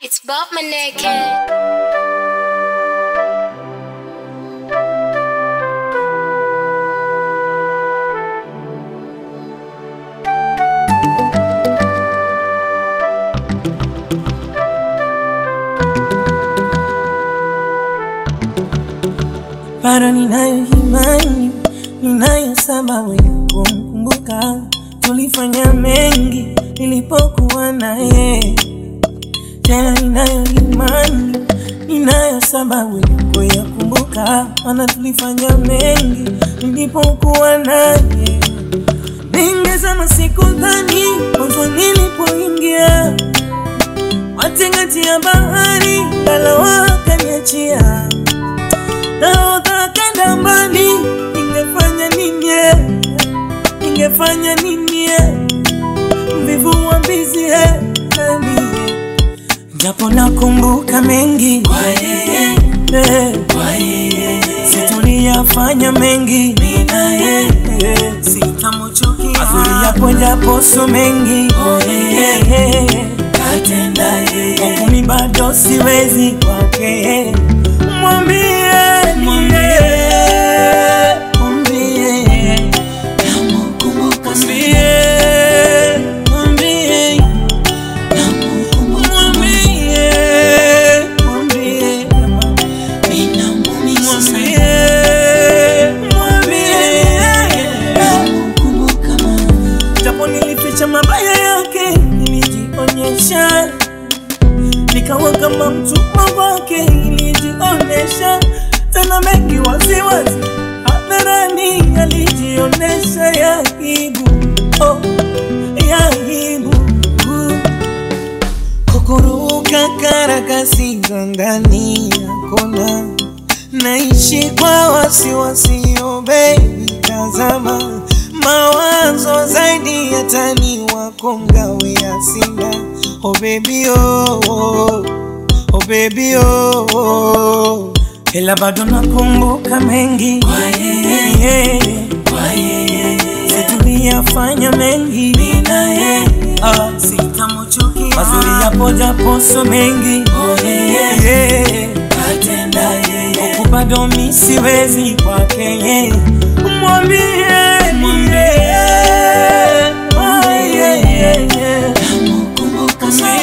It's Bob Maneke. bado ninayo imani, ninayo sababu ya kumkumbuka. Tulifanya mengi nilipokuwa naye, tena ninayo imani, ninayo sababu ya kuyakumbuka, maana tulifanya mengi nilipokuwa naye. Ningesema sikudhani mwanzo nilipoingia matingati ya bahari, ngalawa akaniachia nahodha kenda mbali, ningefanya nini? eh? Ningefanya nini? eh? Mvivu wa mbizi eh, nami japo nakumbuka mengi kwa yeye eh, kwa yeye situliyafanya mengi mina yeye sitamchukia mazuri yapo japo so mengi oh, yeye katenda yeye kumi bado siwezi kwake mwambie mwambie mwambie namkumbuka mwambie mwambie mwambie mwambie japo nilificha mabaya yake, nilijionyesha nikawa kama mtumwa wake, nilijionyesha tena mengi waziwazi hadharani, alijionesha ya aibu, oh, ya aibu kukuruka karakasi za ndani ya kona, naishi kwa wasiwasi, oh baby, tazama mawazo zaidi ya tani wako ngawe ya sina, oh baby oh, oh, oh baby oh, oh. Ila bado nakumbuka mengi kwa yeye, kwa yeye situliyafanya mengi mina yeye, ah, sitamchukia mazuri yapo japo so mengi oh, yeye atenda yeye huku bado mi siwezi kwake yeye mwambie mwambie ah, yeye namkumbuka